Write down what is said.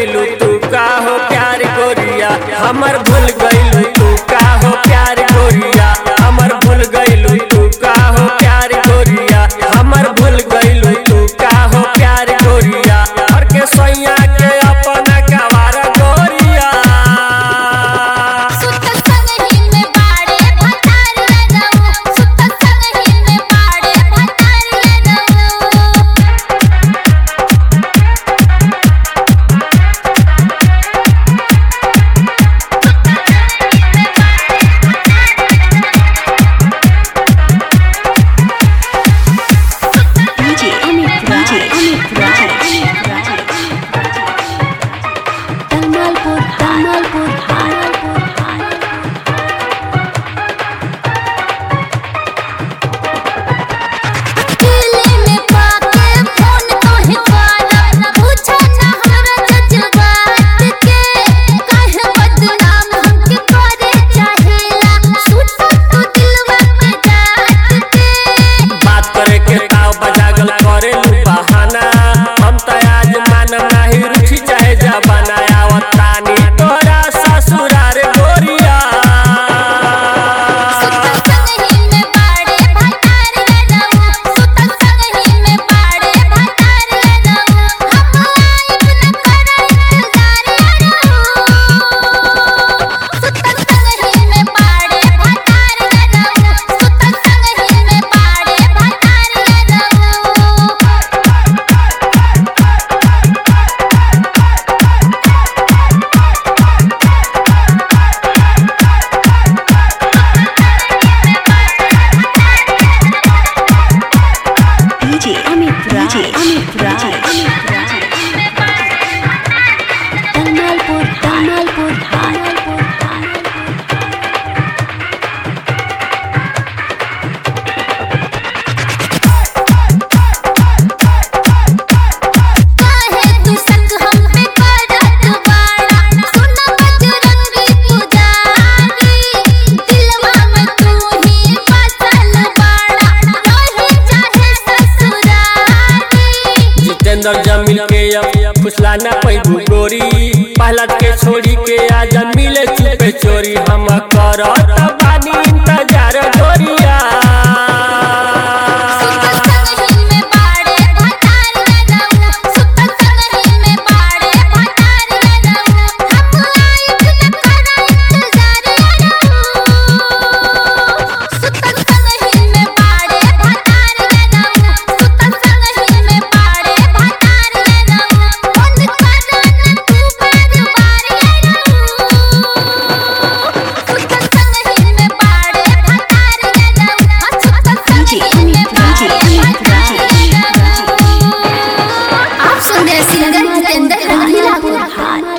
गइलू तू का हो प्यार गोरिया हमर भूल गइलू तू का हो प्यार गोरिया हमर भूल गइलू तू का हो प्यार गोरिया हमर भूल गइलू तू का हो प्यार गोरिया और के सैया के अपना कवार गोरिया सुत संगहि में बाड़े भतार लगऊ सुत संगहि में बाड़े भतार लगऊ DJ Amit Raj. Amit Raj. Tamalpur, Tamalpur, Tamalpur, Delhi में पाके फोन तोहे करब पूछा ना हमरा जज्बात के काहे बदनाम हमके करे चाहेला सुत तू दिलवा पे जात के बात करे के ताव बजागल करे बहाना हम त आज मानम नाही रुचि चाहे जबाना आवतानी तोरा ससुरार गोरिया सुत संगहि में बाड़े भतार लगऊ सुत संगहि में बाड़े भतार लगऊ हम आइब न करब इंतजार सुत संगहि में बाड़े भतार लगऊ सुत संगहि में बाड़े भतार लगऊ DJ Amit Raj. Amit Raj. Tamalpur, Tamalpur, Tamalpur, काहे तू संग हम पे करत बाड़ा सुन बजरंगी पुजारी दिलवा में तू ही बसल बाड़ा रहे चाहे ससुरारी जितेंद्र जमील के अब फुसला ना पैबू गोरी पहला के छोड़ी के आज मिले चुपे चोरी हम करत